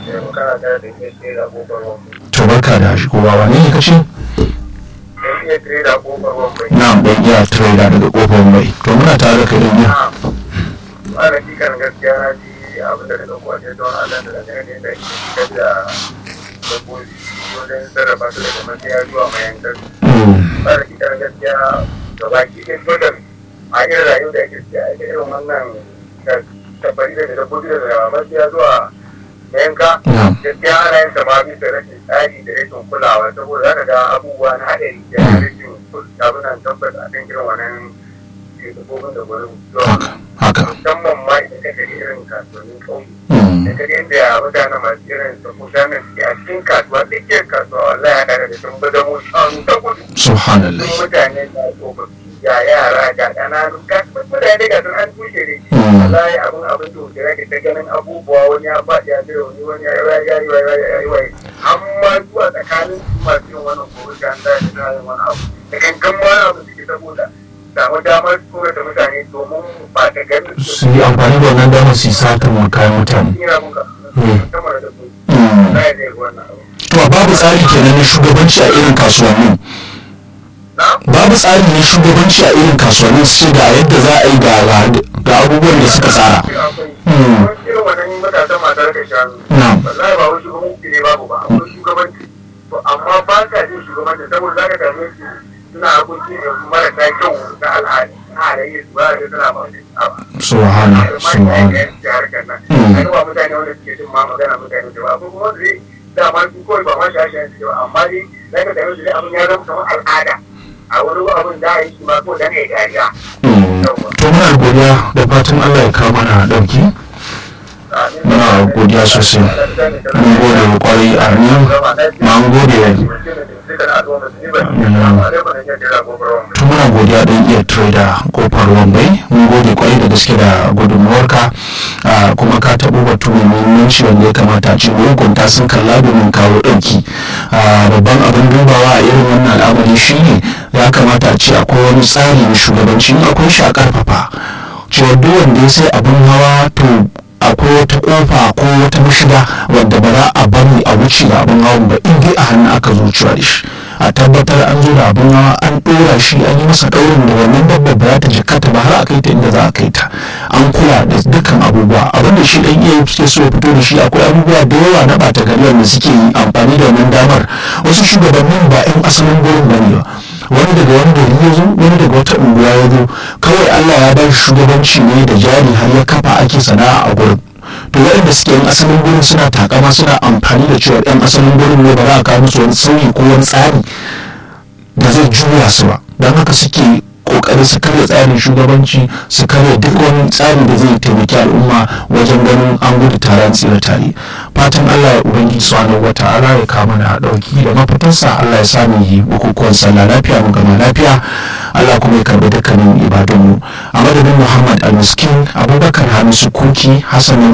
Yau kana tare da iya tsaye da kofar wambai. to barka da shigowa wane ne kace Sai iya tsaye da kofar wambai. na'am dan iya trader daga kofar mai to muna tare da kai dan iya Ba da kikan gaskiya na ji abin da daga kwace don Allah da daga ne da ke fitar da dabbobi wajen sarrafa su daga matsaya zuwa mayankar. Mm, Ba da kikan gaskiya ga baki ɗin dodon a irin rayuwar da ake ciki a irin wannan tabbari da dabbobi daga matsaya zuwa mayanka. na'am gaskiya ana yin sama bisa rashin tsari da rashin kulawa saboda zaka ga abubuwa na haɗari da rashin abunan tabbas a kan irin wannan dabbobin da gurin haka haka musamman ma idan ka gani irin kasuwannin ƙauye Mm, da ka ga yadda mutane masu irin su mutanen suke a cikin kasuwa tsakiyar kasuwa wallahi ya kare da sun bada mu shanu ta gudu subhanallah sun mutane da tsofaffi ga yara ga ƙananu ga mutane ga sun an tushe ne Mm. wallahi abin abin da wuce rage ta ganin abubuwa wani ya faɗi ya zira wani wani ya yi ya yi ya yi ya yi ya yi amma zuwa tsakanin su masu yin wannan gobe da an dace da yin wani abu da kankan ma wani abu suke saboda samu damar tura da mutane domin ba ta ganin su yi amfani da wannan damar su yi satar kayan mutane tsira muka Mm. sama da su Mm. za ya zai wannan abu to babu tsari kenan na shugabanci a irin kasuwannin na babu tsari na shugabanci a irin kasuwannin su ce ga yadda za a yi ga ga abubuwan da suka tsara Mm. akwai irin wannan matasan masu raka shanu na'am wallahi ba wai shugabanci ne babu ba akwai shugabanci to amma ba ka jin shugabanci saboda za ka same su suna harkoki ne marasa kyau na al'adu na halayyar su ba da suna ba su subhana subhana Mm. ba mutane wanda suke jin ma magana mutane da ba akwai kuma wanda zai dama su kawai ba ma shashayen su ba amma dai za ka same su dai abin ya zama kamar al'ada a wani abin da a yi shi ma ko dan ya dariya Mm. to muna godiya da fatan Allah ya kawo mana dauki Muna godiya sosai. mun gode kwarai a nan ma mun gode to muna godiya don iya trader kofar wambai mun gode kwarai da gaske da gudunmuwarka Ah, kuma ka taɓo batu mai muhimmanci wanda ya kamata a ce hukunta sun kalla domin kawo ɗauki Ah, babban abin dubawa a irin wannan al'amari shine ya kamata a ce akwai wani tsari na shugabanci in akwai shi a ƙarfafa cewa duk wanda ya sai abin hawa to akwai wata kofa ko wata mashiga wadda ba za a bari a wuce da abin hawan ba in dai a hannu aka zo cewa da shi a tabbatar an zo da abin hawa an ɗora shi an yi masa ɗaurin da wannan dabbar ba za ta jikkata ba har a kai ta inda za a kai ta an kula da dukkan abubuwa abinda shi dan iya suke so ya fito da shi akwai abubuwa da yawa na ɓata gari wanda suke yi amfani da wannan damar wasu shugabannin ba 'yan asalin gurin bane ba wani daga wani gari ya zo wani daga wata unguwa ya zo kawai allah ya ba shi shugabanci ne da jari har ya kafa ake sana'a a gurin to waɗanda suke yan asalin gurin suna takama suna amfani da cewa yan asalin gurin ne ba za a kawo musu wani sauyi ko wani tsari da zai juya su ba don haka suke kokari su karya tsarin shugabanci su karya duk wani tsari da zai taimaki al'umma wajen ganin an gudu tare an tsira tare fatan allah ya ubangiji subhanahu wata'ala ya kama na dauki da mafitarsa allah ya sami yi bukukuwan sallah lafiya mu gama lafiya allah kuma ya karbi dukkanin ibadunmu a madadin muhammad al-miskin abubakar hamisu kuki hassan